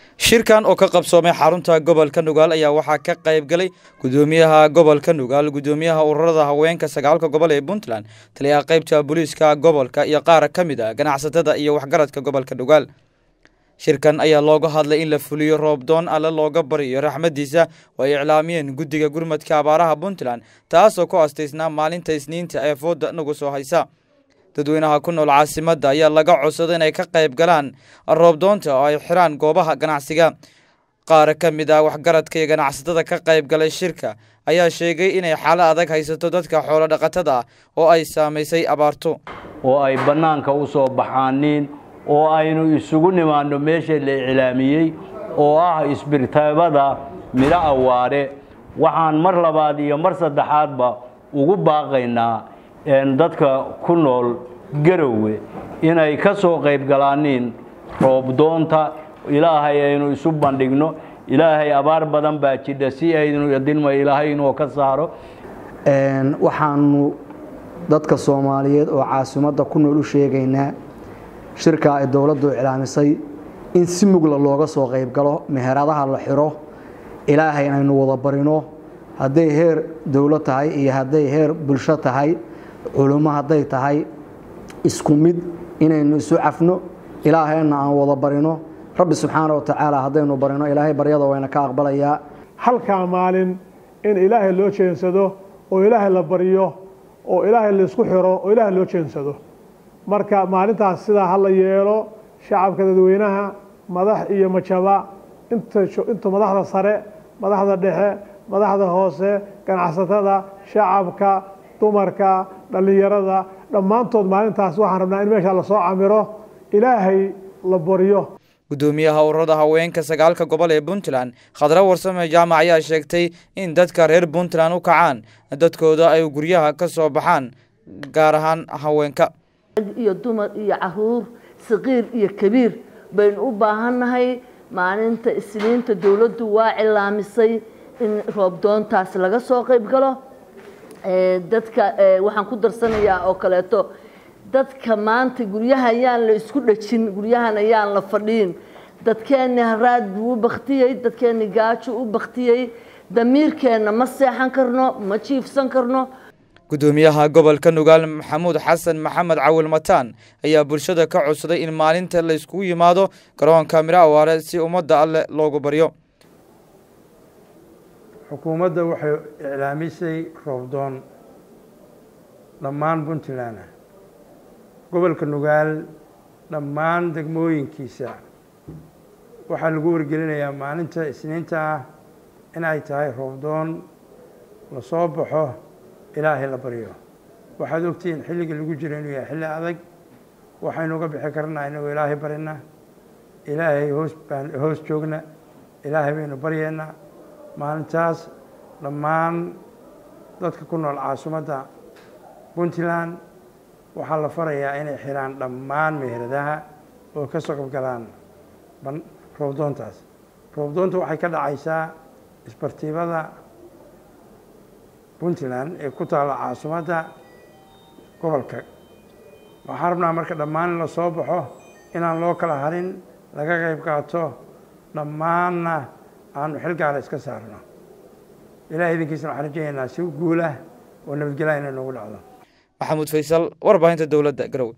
shirkan oo ka qabsoomay xarunta gobolka nugaal ayaa waxaa ka qayb galay gudoomiyaha gobolka nugaal gudoomiyaha ururada haweenka sagaalka gobol ee puntland taliyaha qaybta booliiska gobolka iyo qaar ka mid ah ganacsatada iyo waxgaradka gobolka nugaal shirkan ayaa looga hadlay in la fuliyo roobdoon alle looga bariyo raxmadiisa oo ay iclaamiyeen guddiga gurmadka abaaraha puntland taasoo ku astaysnaa maalinta isniinta ee fooda nagu soo haysa dadweynaha ku nool caasimadda ayaa laga codsaday inay ka qayb galaan roobdoonta oo ay xiraan goobaha ganacsiga qaar ka mid ah waxgaradka iyo ganacsatada ka qayb galay shirka ayaa sheegay inay xaalo adag haysato dadka xoolo dhaqatada ah oo ay saamaysay abaarto oo ay bannaanka u soo baxaaniin oo aynu isugu nimaanno meesha la iclaamiyey oo ah isbirtaabada midho awaare waxaan mar labaad iyo mar saddexaadba ugu baaqaynaa dadka ku nool garowe inay ka soo qayb galaaniin roobdoonta ilaahay aynu isu bandhigno ilaahay abaar badan baa jidha si aynu idinma ilaahay inuu ka saaro waxaanu dadka soomaaliyeed oo caasimadda ku nool u sheegaynaa shirkaa ay dowladdu iclaamisay in si mugla looga soo qayb galo meheradaha la xiro ilaahay inaynu wada barino hadday heer dowlo tahay iyo hadday heer bulsho tahay culummo hadday tahay isku mid inaynu isu cafno ilaahayna aan wada barino rabbi subxaana wa tacaala haddaynu barino ilaahay baryada wayna ka aqbalayaa halkaa maalin in ilaahay loo jeensado oo ilaahay la baryo oo ilaahay laisku xiro oo ilaahay loo jeensado marka maalintaas sidaa ha la yeelo shacabka dadweynaha madax iyo majaba inta madaxda sare madaxda dhexe madaxda hoose ganacsatada shacabka dumarka dhallinyarada dhammaantood maalintaas waxaan rabnaa in meesha lasoo camiro ilaahay la baryo gudoomiyaha ururada haweenka sagaalka gobol ee puntland khadra warsame jaamac ayaa sheegtay in dadka reer puntland u kacaan dadkooda ay guryaha ka soo baxaan gaar ahaan haweenka iyo dumar iyo caruur saqiir iyo kabiir baynu u baahannahay maalinta isniinta dowladdu waa cilaamisay in roobdoontaas laga soo qayb galo dadka waxaan ku darsanayaa oo kaleeto dadka maanta guryaha ayaan la isku dhajin guryahan ayaan la fadhiin dadkeenni haraad buu u baktiyey dadkeenni gaajo u baktiyey damiirkeenna ma seexan karno ma jiifsan karno gudoomiyaha gobolka nugaal maxamuud xasan maxamed cawil mataan ayaa bulshada ka codsaday in maalinta la iskugu yimaado garoonka miro awaare si ummadda alle loogu baryo xukuumadda waxay iclaamisay roobdoon dhammaan puntland ah gobolka nugaal dhammaan degmooyinkiisa waxaa lagu wargelinayaa maalinta isniinta ah in ay tahay roobdoon la soo baxo ilaahay la baryo waxaad ogtihiin xilligii lagu jiro inuu yahay xilli adag waxaynu uga bixi karnaa inagoo ilaahay barina ilaahay hoos baan hoos joogna ilaahay baynu baryeennaa maalintaas dhammaan dadka ku nool caasimadda puntland waxaa la farayaa inay xiraan dhammaan meheradaha oo ka soo qabgalaan roobdoontaas roobdoonta waxay ka dhacaysaa isbartiibada puntland ee ku taalla caasimadda gobolka waxaan rabnaa marka dhammaan in la soo baxo inaan loo kala harin laga qayb qaato dhammaanna aanu xil gaara iska saarno ilahay idinkiisna waxaan rajaynaynaa si guulah oo nabadgelya inay noogu dhacdo maxamuud faysal warbaahinta dowladda garowe